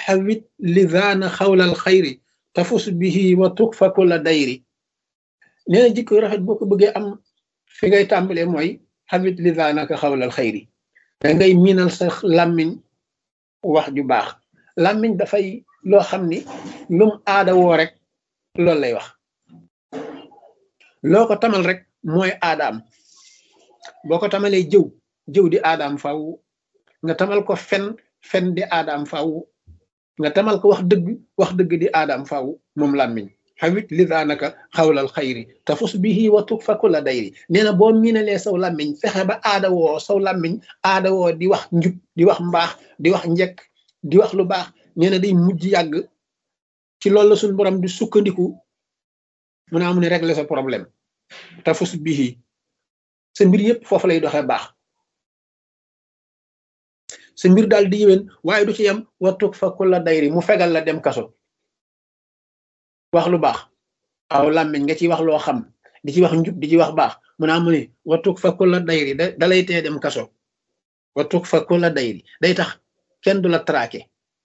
xawit lidaana xawlal xayri tafus bihi wa tukfa kulla dayri nee na jikko rafet boo ko bëggee am fi ngay tàmbalee mooy xawit lidaanaka xawlal xayri da ngay miinal sa làmmiñ wax ju baax làmmiñ dafay loo xam ni lum aada woo rek loolu lay wax loo ko tamal rek mooy aadaam boo ko tamalee jëw jëw di aadaam faw nga tamal ko fen fen di aadaam faw nga tamal ko wax dëgg wax dëgg di aadaam faw moom làmmiñ xawit lidaanaka xawlal xayri tafus bihi wa tukfa kulla dayri nee na boo miinalee saw làmmiñ fexe ba aada woo saw làmmiñ aada woo di wax njub di wax mbaax di wax njekk di wax lu baax nee na day mujj yàgg ci loolu la suñu borom di sukkandiku mu naa mu ne régler sa problème tafus bihi sa mbir yëpp foofu lay doxee baax sa mbir daal di yéwén waaye du ci yem wattuk fa kulla dayri mu fegal la dem kaso wax lu baax aw làmmiñ nga ci wax loo xam di ci wax njub di ci wax baax mu naa mu ne wattuk fa kulla dayri da dalay tee dem kaso wattuk fa kulla dayri day tax kenn du la traqué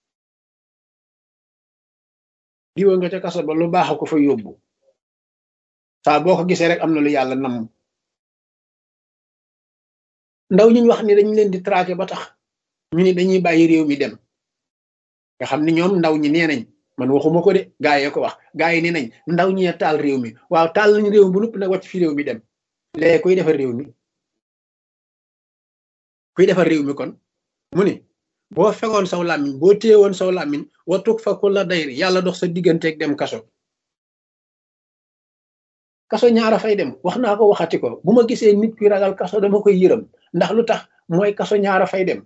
diwa nga ca kaso ba lu baax a ko fa yóbbu saa boo ko gisee rek am na lu yàlla nam ndaw ñi ñu wax ni dañ leen di traqué ba tax ñu ni dañuy bàyyi réew mi dem nga xam ni ñoom ndaw ñi nee nañ man waxuma ko de gaa yee ko wax gaa yi nee nañ ndaw ñee taal réew mi waaw taal nañ réew mi bu nupp nag wàcc fi réew mi dem léegi kuy defar réew mi kuy defar réew mi kon mu ni boo fegoon saw làmmiñ boo téyewoon saw làmmiñ watuk fa ku la dayri yàlla dox sa digganteeg dem kaso kaso ñaara fay dem wax naa ko waxati ko bu ma gisee nit ki ragal kaso dama koy yërëm ndax lu tax mooy kaso ñaara fay dem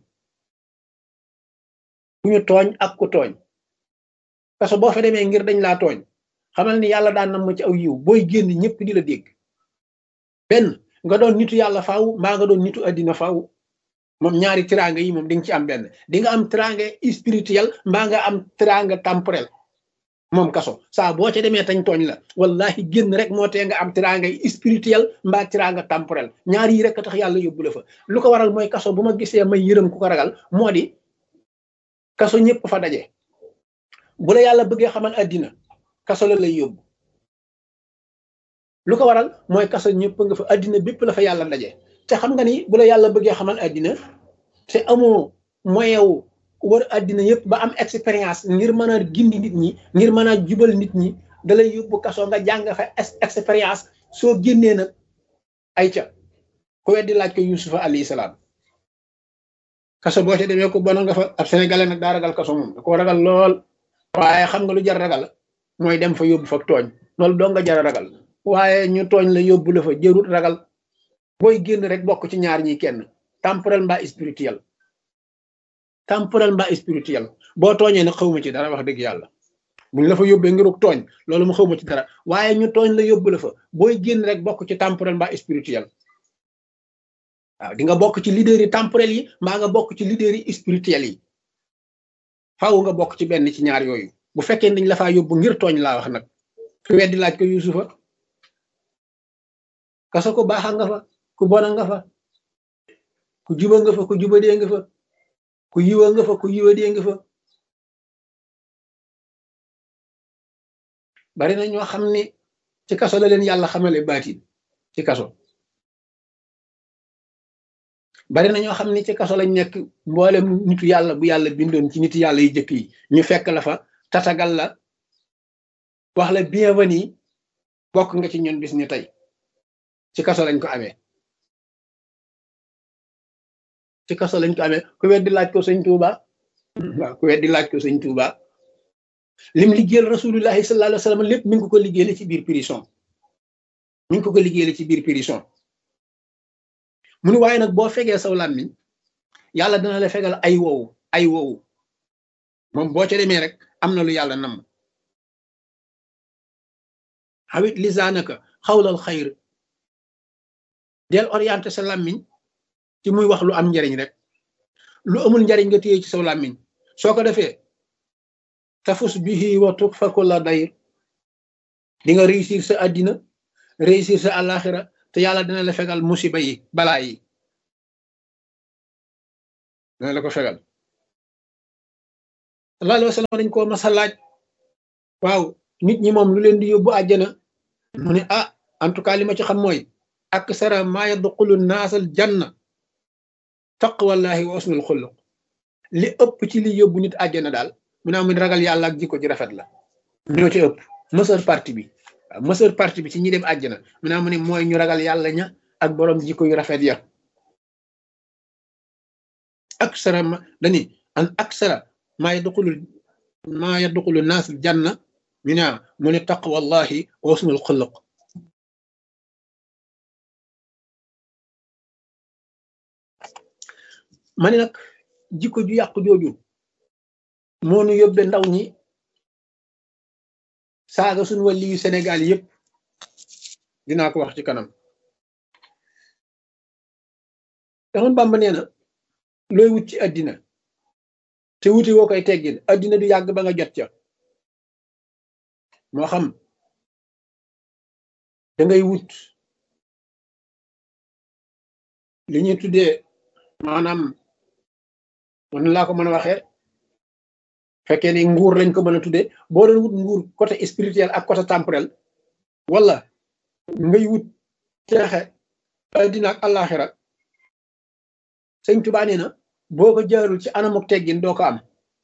ku ñu tooñ ak ku tooñ kaso boo fa demee ngir dañ laa tooñ xamal ni yàlla daan nam ma ci aw yiw booy génn ñëpp di la dégg benn nga doon nitu yàlla faaw mbaa nga doon nitu addina faaw moom ñaari tiraanga yi moom di nga ci am benn di nga am tiraanga spirituel mbaa nga am tiraanga temporel moom kaso saa boo ca demee tañ tooñ la wallahi génn rek moo tee nga am tiraanga spirituel mbaa tiraanga temporel ñaar yi rek a tax yàlla yóbbu la fa lu ko waral mooy kaso bu ma gisee may yërëm ku ko ragal moo di kaso ñëpp fa daje bu la yàlla bëggee xamal àddina kaso la lay yóbbu lu ko waral mooy kaso ñëpp nga fa àddina bépp la fa yàlla daje te xam nga ni bu la yàlla bëggee xamal àddina te amoo moyen wu wër àddina yëpp ba am expérience ngir mën a gindi nit ñi ngir mën a jubal nit ñi da lay yóbbu kaso nga jàng fa expérience soo génnee nag ay ca ku weddi laaj ko yusufa alayhi salaam kaso boo ca demee ko bon nga fa ab sénégalais nag daa ragal kaso moom da koo ragal lool waaye xam nga lu jar ragal mooy dem fa yóbbu fa tooñ loolu doo nga jar ragal waaye ñu tooñ la yóbbu la fa jërut ragal booy génn rek bokk ci ñaar ñi kenn temporel mbaa spirituel temporel mbaa spirituel boo tooñee nag xawma ci dara wax dëgg yàlla buñ la fa yóbbee ngiruk tooñ loolu mu xawma ci dara waaye ñu tooñ la yóbbu la fa booy génn rek bokk ci temporel mbaa spirituel waaw di nga bokk ci leader yi temporel yi mbaa nga bokk ci leader yi spirituel yi faaw nga bokk ci benn ci ñaar yooyu bu fekkee dañ la faa yóbbu ngir tooñ laa wax nag ku weddi laaj ko yusufa kaso ko baaxa nga fa ku bona nga fa ku juba nga fa ku jubadee nga fa ku yiwa nga fa ku yiwadee nga fa bari na ñoo xam ni ci kaso la leen yàlla xamale baatin ci kaso bari na ñoo xam ni ci kaso lañ nekk mboolem nitu yàlla bu yàlla bindoon ci nitu yàlla yu jëkk yi ñu fekk la fa tatagal la wax la bienvenue bokk nga ci ñun bis ni tey ci kaso lañ ko amee ci kaso lañ ko amee ku weddi laaj ko sëñ Tuuba waaw ku weddi laaj ko sëñ Tuuba lim liggéeyal rasulullahi sallallahu alayhi wa sallam lépp mi ngi ko ko liggéeyal ci biir prison mi ngi ko ko liggéeyal ci biir prison mu ni waaye nag boo fegee saw làmmiñ yàlla dana la fegal ay wowu ay wowu moom boo ca demee rek am na lu yàlla nam xawit lisaanaka xawlal xayr del orienté sa làmmiñ ci muy wax lu am njariñ rek lu amul njariñ nga téye ci saw làmmiñ soo ko defee tafus bihi wa tukfa kulla dayr di nga réussir sa àddina réussir sa àllaaxira te yàlla dina la fegal musiba yi balaa yi dina la ko fegal sallallahu alayhi wa sallam dañ koo masa laaj waaw nit ñi moom lu leen di yóbbu àjjana mu ne ah en tout cas li ma ci xam mooy aksara maa yadxulu naasal janna taqwallahi wa usnul xuluq li ëpp ci li yóbbu nit àjjana daal mu ne amuñ ragal yàlla ak jikko ji rafet la ñoo ci ëpp mësër parti bi waaw mësër parti bi ci ñi dem àjjana mu ne amu ne mooy ñu ragal yàlla ña ak borom jikko yu rafet ya aksara ma dani an aksara maa yadxulu maa yadxulu naasal janna ñu ne mu ne taqwallahi wa usnul xuluq ma ne nag jikko ju yàqu jooju moo nu yóbbe ndaw ñi saaga suñu wàlli yu Sénégal yëpp dinaa ko wax ci kanam daxoon Bàmba nee na looy wut ci àddina te wuti woo koy teggin àddina du yàgg ba nga jot ca moo xam da ngay wut li ñuy tuddee maanaam mën laa ko mën a waxee fekkee ni nguur lañ ko mën a tuddee boo doon wut nguur côté spirituel ak côté temporel wala ngay wut teexe addina ak àllaaxira sëñ Tuubaa nee na boo ko jaarul ci anamuk teggin doo ko am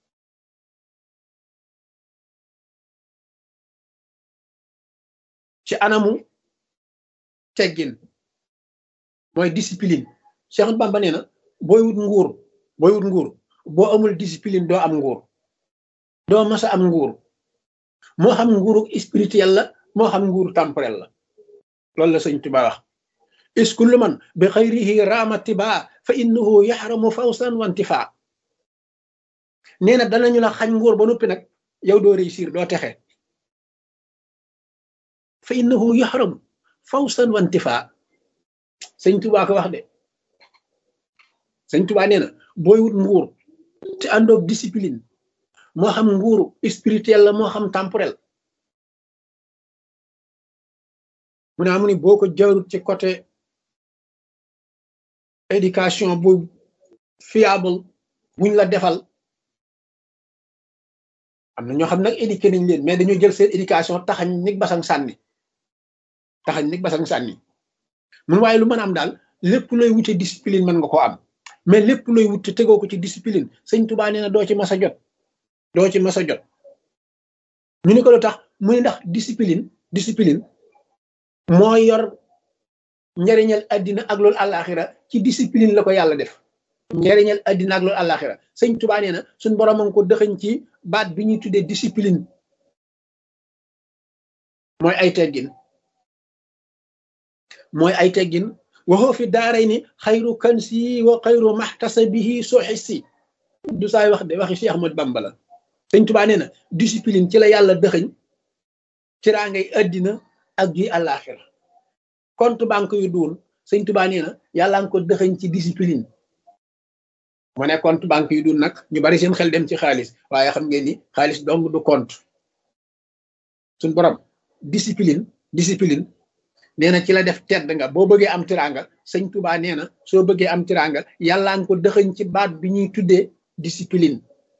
ci anamu teggin mooy discipline Cheikh Bamba nee na booy wut nguur booy wut nguur boo amul discipline doo am nguur doo masa am nguur moo xam nguuru spirituel la moo xam nguuru temporel la loolu la sëñ Tuba wax is kullu man bi xayrihi raama tiba fa innahu yaxramu fawsan wa intifa nee na danañu la xañ nguur ba noppi nag yow doo réussir doo texe fa innahu yaxram fawsan wa intifa sëñ Tuba ko wax de sëñ Tuba nee na booy wut nguur te àndoog discipline moo xam nguuru spirituel la moo xam temporel mu ne amu ni boo ko jaarut ci côté éducation bu fiable buñ la defal am na ñoo xam nag éduqué nañ leen mais dañoo jël seen éducation taxañ nig basang sànni taxañ nig basang sànni mun waaye lu mën a am daal lépp looy wute discipline mën nga ko am mais lépp looy wut te tegoo ko ci discipline sëñ Tuubaa nee na doo ci mas a jot doo ci mas a jot ñu ni ko lu tax muy ndax discipline discipline moo yor njariñal addina ak loolu àllaaxira ci discipline la ko yàlla def njariñal addina ak loolu àllaaxira sëñ Tuubaa nee na suñ borom a ngi ko dëxëñ ci baat bi ñuy tuddee discipline mooy ay teggin mooy ay teggin waxoo fi daaray ni xayru kansi wa xayru maxtasabihi soxisi du saay wax de waxi Cheikh Ahmad Bamba la sëñ Tuubaa nee na discipline ci la yàlla dëxëñ ci raa ngay addina ak ji àllaaxira compte banque yu duun sëñ Tuubaa nee na yàlla nga ko dëxëñ ci discipline mu ne compte banque yu duun nag ñu bari seen xel dem ci xaalis waaye xam ngeen ni xaalis dong du compte suñ borom discipline discipline nee na ci la def tedd nga boo bëggee am tiranga sëñ Tuubaa nee na soo bëggee am tiranga yàlla nga ko dëxëñ ci baat bi ñuy tuddee discipline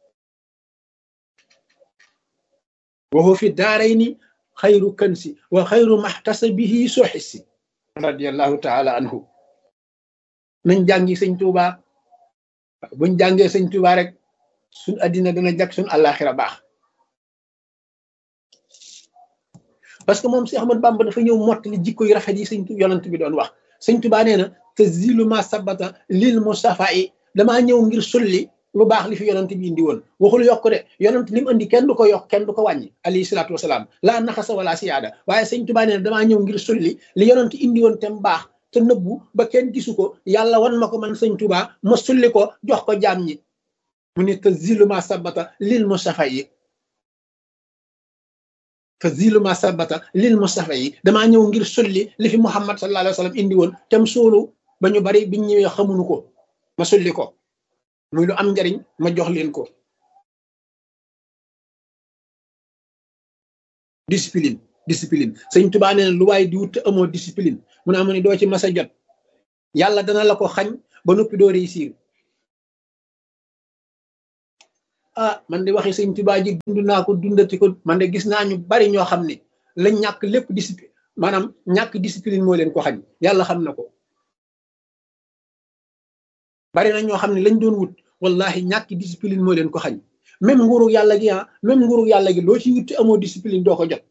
waxu fi daaray ni xayru kansi wa xayru maxtasabihi soxisi radiallahu taala anhu nañ jàngi sëñ Tuubaa buñ jàngee sëñ Tuubaa rek suñ addina dana jag suñ àllaaxira baax parce que moom si Ahmad Bamba dafa ñëw mottali jikko yu rafet yi sëñ yonent bi doon wax sëñ Tuubaa nee na te zilu ma sabata lil mustafa yi damaa ñëw ngir sulli lu baax li fi yonent bi indi woon waxul yokk de yonent li mu indi kenn du ko yokk kenn du ko wàññi alayhi salaatu wasalaam laa naxasa wala siyaada waaye sëñ Tuubaa nee na damaa ñëw ngir sulli li yonent indi woon te mu baax te nëbbu ba kenn gisu ko yàlla wan ma ko man sëñ Tuubaa ma sulli ko jox ko jaam ñi mu ne te zilu ma sabata lil mustafa yi te zilu ma sabata lil mustafa yi damaa ñëw ngir sulli li fi Muhammad sallallahu alayhi wa sallam indi woon te mu suulu ba ñu bari biñ ñëwee xamuñu ko ma sulli ko muy lu am njariñ ma jox leen ko discipline discipline sëñ Tuubaa nee na lu waaye di wut te amoo discipline mu ne amu ne doo ci mas a jot yàlla dana la ko xañ ba noppi doo réussir ah man de waxi sëñ Tuubaa ji dund naa ko dundati ko man de gis naa ñu bari ñoo xam ne lañ ñàkk lépp discipline maanaam ñàkk discipline moo leen ko xañ yàlla xam na ko bari na ñoo xam ne lañ doon wut wallahi ñàkk discipline moo leen ko xañ même nguuru yàlla gi ah même nguuru yàlla gi loo ci wutti amoo discipline doo ko jot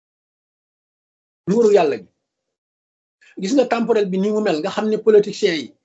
nguuru yàlla gi gis nga temporel bi ni mu mel nga xam ne politiciens yi